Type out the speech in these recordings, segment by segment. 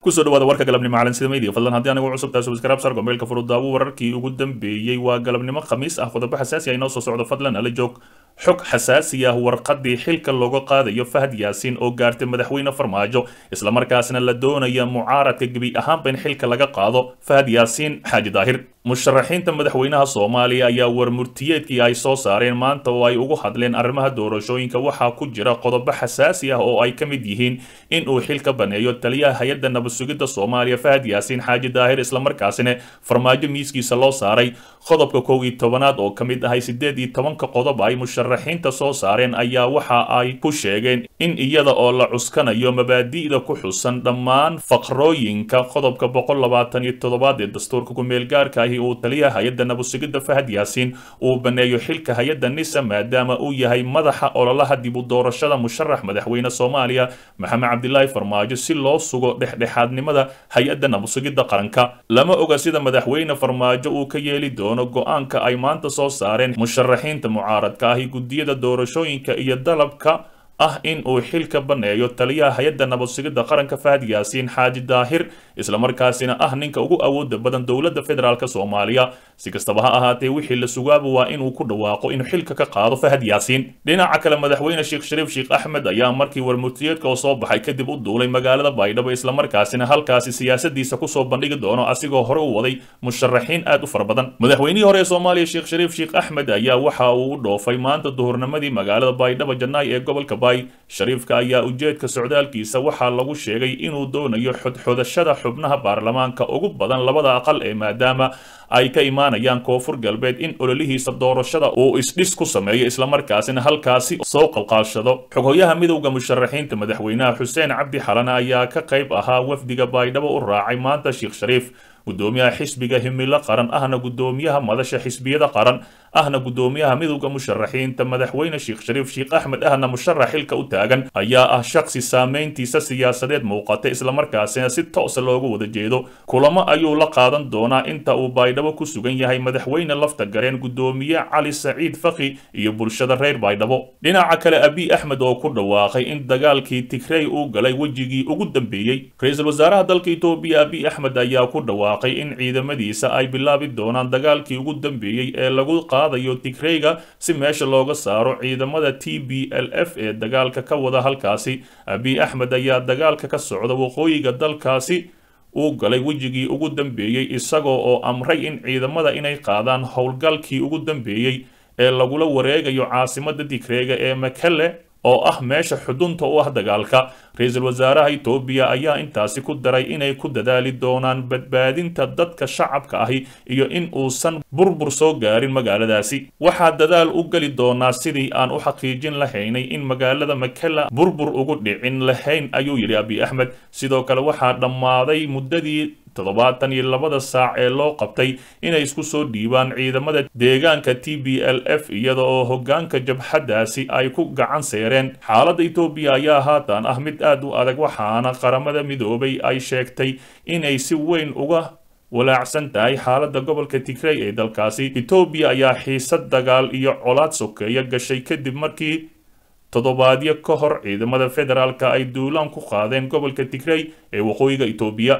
kusoo dhawaada warka galabnimo caalamsida media fadlan haddii anigu cusub tahay subscribe sar gombeelka furudaawo wararkii ugu dambeeyey waa galabnimo khamiis ah qodobo xasaasi ah inoo soo socdo fadlan ala joog xog xasaasi ah warqadii xilka looga qaadayo fahad yaasiin oo gaartay madaxweyne farmaajo islamarkaasna la doonaya mucaaradka gebi ahaanba in xilka laga qaado fahad yaasiin xaaji daahir musharaxiinta madaxweynaha soomaaliya ayaa warmurtiyeedkii ay soo saareen maanta oo ay ugu hadleen arrimaha doorashooyinka waxaa ku jira qodobo xasaasi ah oo ay ka mid yihiin in uu xilka baneeyo taliyaha hay-adda nabadsugidda soomaaliya fahad yaasiin xaaji daahir islamarkaasina farmaajo miiskiisa loo saaray qodobka kow iyo tobanaad oo ka mid ahay siddeed iyo tobanka qodob ay musharaxiinta soo saareen ayaa waxa ay ku sheegeen in iyada oo la cuskanayo mabaadi'da ku xusan dhammaan faqrooyinka qodobka boqol labaatan iyo toddobaad ee dastuurka ku-meelgaarka ahi uu taliyaha hay-adda nabadsugidda fahad yaasiin uu baneeyo xilka hay-adda nisa maadaama uu yahay madaxa ololaha dib u doorashada musharax madaxweyne soomaaliya maxamed cabdilaahi farmaajo si loo sugo dhexdhexaadnimada hay-adda nabadsugidda qaranka lama oga sida madaxweyne farmaajo uu ka yeeli doono go-aanka ay maanta soo saareen musharaxiinta mucaaradka ahi guddiyada doorashooyinka iyo dalabka ah in uu xilka baneeyo taliyaha hay-adda nabadsugidda qaranka fahad yaasiin xaaji daahir islamarkaasina ah ninka ugu awooda badan dowladda federaalk soomaaliya si kastaba ha ahaatee wixii la sugaaba waa inuu ku dhawaaqo inuu xilka ka qaado fahad yaasiin dhinaca kale madaxweyne sheekh shariif sheekh axmed ayaa markii warmurtiyeedka oo soo baxay kadib u duulay magaalada baydhabo islamarkaasina halkaasi siyaasadiisa kusoo bandhigi doono asigoo hore u waday musharaxiin aad u fara badan madaxweynihii hore ee soomaaliya sheekh shariif sheekh axmed ayaa waxa uu u dhoofay maanta duhurnimadii magaalada baydhabo jannaay ee gobolka shariifka ayaa ujeedka socdaalkiisa waxaa lagu sheegay inuu doonayo xodxodashada xubnaha baarlamaanka ugu badan labada aqal ee maadaama ay ka imaanayaan koonfur galbeed in ololihiisa doorashada uu isdhis ku sameeyo islamarkaasina halkaasi soo qalqaashado xoghoyaha midowda musharaxiinta madaxweynaha xuseen cabdi xalane ayaa ka qayb ahaa wafdiga baydhabo u raacay maanta sheekh shariif gudoomiyaha xisbiga himilo qaran ahna gudoomiyaha madasha xisbiyada qaran ahna gudoomiyaha midowda musharaxiinta madaxweyne sheekh shariif sheekh axmed ahna musharax xilka u taagan ayaa ah shakhsi saameyntiisa siyaasadeed muuqata islamarkaasina si toosa loogu wada jeedo kulamo ayuu la qaadan doonaa inta uu baydhabo ku sugan yahay madaxweyne lafta gareen gudoomiye cali saciid fakhi iyo bulshada reer baydhabo dhinaca kale abiy axmed oo ku dhawaaqay in dagaalkii tigrey uu galay wejigii ugu dambeeyey ra-iisul wasaaraha dalka etoobiya abiy axmed ayaa ku dhawaaqay in ciidamadiisa ay bilaabi doonaan dagaalkii ugu dambeeyey ee lagu qaadayo tigreyga si meesha looga saaro ciidamada t b l f ee dagaalka ka wada halkaasi abiy axmed ayaa dagaalka ka socda waqooyiga dalkaasi uu galay wejigii ugu dambeeyey isagoo oo amray in ciidamada inay qaadaan howlgalkii ugu dambeeyey ee lagula wareegayo caasimada tigreega ee makele oo ah meesha xudunta u ah dagaalka ra-iisul wasaaraha etoobiya ayaa intaasi ku daray inay ku dadaali doonaan badbaadinta dadka shacabka ahi iyo in uusan burbur soo gaarin magaaladaasi waxaa dadaal u geli doonaa sidii aan u xaqiijin lahaynay in magaalada makela burbur ugu dhicin lahayn ayuu yidhi abiy axmed sidoo kale waxaa dhammaaday muddadii toddobaatan iyo labada saac ee loo qabtay inay isku soo dhiibaan ciidamada deegaanka t b l f iyada oo hoggaanka jabhaddaasi ay ku gacan seereen xaaladda etoobiya ayaa haatan ah mid aad u adag waxaana qaramada midoobay ay sheegtay inay si weyn uga walaacsan tahay xaaladda gobolka tigrey ee dalkaasi etoobiya ayaa xiisad dagaal iyo colaad sokeeya gashay kadib markii toddobaadyo ka hor ciidamada federaalka ay duulaan ku qaadeen gobolka tigrey ee waqooyiga etoobiya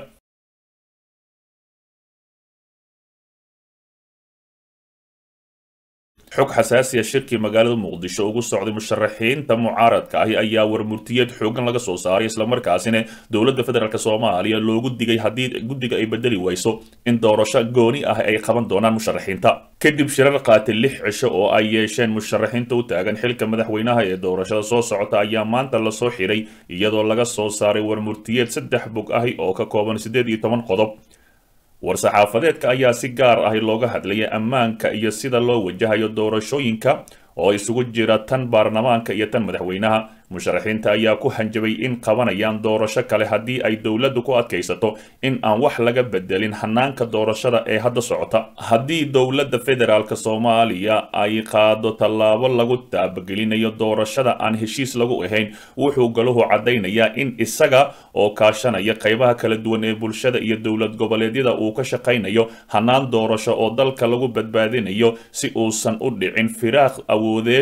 xog xasaasiya shirkii magaalada muqdisho ugu socday musharaxiinta mucaaradka ahi ayaa warmurtiyeed xoogan laga soo saaray islamarkaasina dowladda federaalk soomaaliya loogu digay haddii guddiga ay bedeli wayso in doorasho gooni ah ay qaban doonaan musharaxiinta kadib shirar qaatay lix cisho oo ay yeesheen musharaxiinta u taagan xilka madaxweynaha ee doorashada soo socota ayaa maanta lasoo xiray iyadoo laga soo saaray warmurtiyeed saddex bog ahi oo ka kooban siddeed iyo toban qodob war-saxaafadeedka ayaa si gaar ahi looga hadlayay ammaanka iyo sida loo wajahayo doorashooyinka oo isugu jira tan baarlamaanka iyo tan madaxweynaha musharaxiinta ayaa ku hanjabay in qabanayaan doorasho kale haddii ay dowladdu ku adkaysato in aan wax laga bedelin hanaanka doorashada ee hadda socota haddii dowladda federaalk soomaaliya ay qaado tallaabo lagu taabagelinayo doorashada aan heshiis lagu ahayn wuxuu galuhu caddaynayaa in isaga oo kaashanaya qaybaha kala duwan ee bulshada iyo dowlad goboleedyada uu ka shaqaynayo hanaan doorasho oo dalka lagu badbaadinayo si uusan u dhicin firaaq awoodeed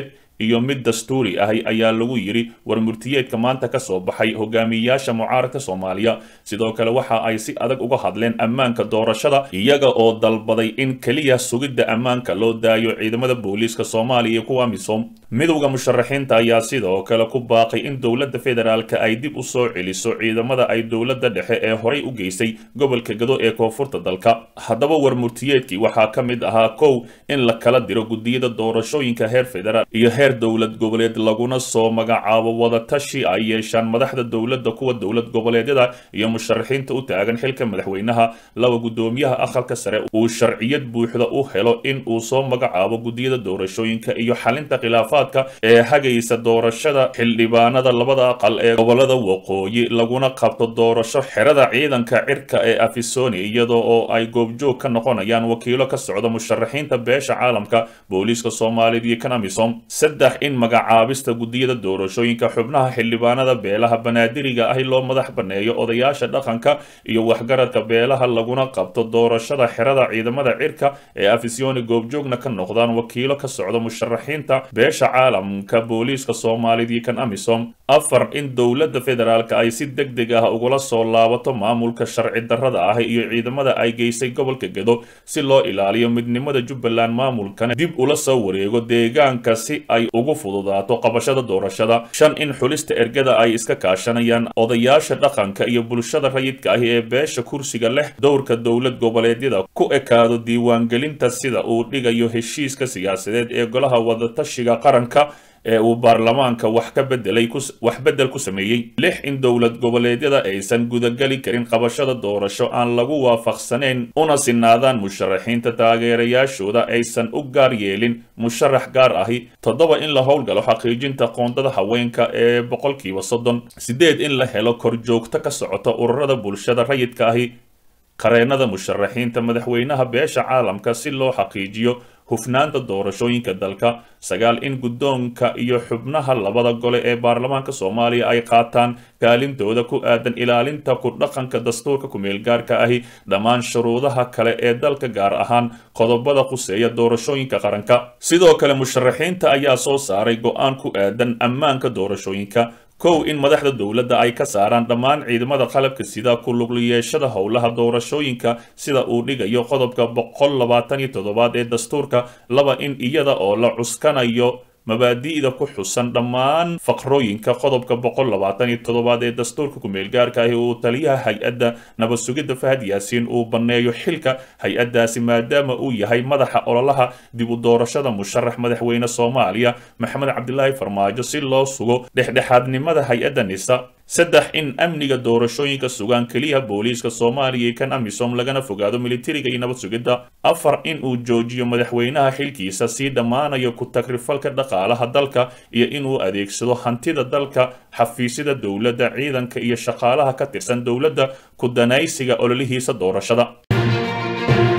iyo mid dastuuri ahi ayaa lagu yidhi war murtiyeedka maanta ka soo baxay hogaamiyayaasha mucaaradka soomaaliya sidoo kale waxa ay si adag uga hadleen ammaanka doorashada iyaga oo dalbaday in keliya sugidda ammaanka loo daayo ciidamada booliiska soomaaliya iyo kuwa misom midowda musharaxiinta ayaa sidoo kale ku baaqay in dowladda federaalka ay dib u soo celiso ciidamada ay dowladda dhexe ee horay u geysay gobolka gado ee koonfurta dalka haddaba war murtiyeedkii waxaa ka mid ahaa kow in la kala diro gudiyada doorashooyinka heer federaal iyo heer dowlad goboleed laguna soo magacaabo wadatashi ay yeeshaan madaxda dowladda kuwa dowlad goboleedyada iyo musharaxiinta u taagan xilka madaxweynaha laba guddoomiyaha aqalka sare uu sharciyad buuxda u helo in uu soo magacaabo gudiyada doorashooyinka iyo xalinta khilaafaadka ee hagaysa doorashada xildhibaanada labada aqal ee gobolada waqooyi laguna qabto doorasho xerada ciidanka cirka ee afisoni iyadoo oo ay goobjoog ka noqonayaan wakiilo ka socda musharaxiinta beesha caalamka booliiska soomaaliya iyo kan amisom saddex in magacaabista gudiyada doorashooyinka xubnaha xildhibaanada beelaha banaadiriga ahi loo madax baneeyo odayaasha dhaqanka iyo waxgaradka beelaha laguna qabto doorashada xerada ciidamada cirka ee afisoni goobjoogna ka noqdaan wakiilo ka socda musharaxiinta beesha caalamka booliiska soomaaliya iyo kan amisom afar in dowladda federaalka ay si deg deg ah ugula soo laabato maamulka sharci darrada ah iyo ciidamada ay geysay gobolka gedo si loo ilaaliyo midnimada jubbaland maamulkana dib ula soo wareego deegaanka si ay ugu fududaato qabashada doorashada shan in xulista ergada ay iska kaashanayaan odayaasha dhaqanka iyo bulshada rayidka ahi ee beesha kursiga leh dowrka dowlad goboleedyada ku ekaado diiwaangelinta sida uu dhigayo heshiiska siyaasadeed ee golaha wadatashiga qaranka ee uu baarlamaanka wax ka bedelay wax bedel ku sameeyey lix in dowlad goboleedyada aysan gudageli karin qabashada doorasho aan lagu waafaqsanayn una sinaadaan musharaxiinta taageerayaashooda aysan u gaar yeelin musharax gaar ahi toddoba in la howlgalo xaqiijinta qoondada haweenka ee boqolkiiba soddon sideed in la helo korjoogto ka socota ururada bulshada rayidka ahi qareennada musharaxiinta madaxweynaha beesha caalamka si loo xaqiijiyo hufnaanta doorashooyinka dalka sagaal in guddoonka iyo xubnaha labada gole ee baarlamaanka soomaaliya ay qaataan kaalintooda ku aadan ilaalinta ku dhaqanka dastuurka ku-meelgaarka ahi dhammaan shuruudaha kale ee dalka gaar ahaan qodobada quseeya doorashooyinka qaranka sidoo kale musharaxiinta ayaa soo saaray go-aan ku aadan ammaanka doorashooyinka kow in madaxda dowladda ay ka saaraan dhammaan ciidamada qalabka sida ku luglayeeshada howlaha doorashooyinka sida uu dhigayo qodobka boqol labaatan iyo toddobaad ee dastuurka laba in iyada oo la cuskanayo mabaadi'da ku xusan dhammaan faqrooyinka qodobka boqol labaatan iyo toddobaad ee dastuurka ku-meelgaarka ahi uu taliyaha hay-adda nabad sugidda fahad yaasiin uu banneeyo xilka hay-addaasi maadaama uu yahay madaxa ololaha dib u doorashada musharax madaxweyne soomaaliya maxamed cabdilaahi farmaajo si loo sugo dhexdhexaadnimada hay-adda nisa saddex in amniga doorashooyinka sugaan keliya booliiska soomaaliya iyo kan amisom lagana fogaado militariga iyo nabad sugidda afar in uu joojiyo madaxweynaha xilkiisa sii dhammaanayo ku tagrifalka dhaqaalaha dalka iyo inuu adeegsado hantida dalka xafiisyada dowladda ciidanka iyo shaqaalaha ka tirsan dowladda ku danaysiga ololihiisa doorashada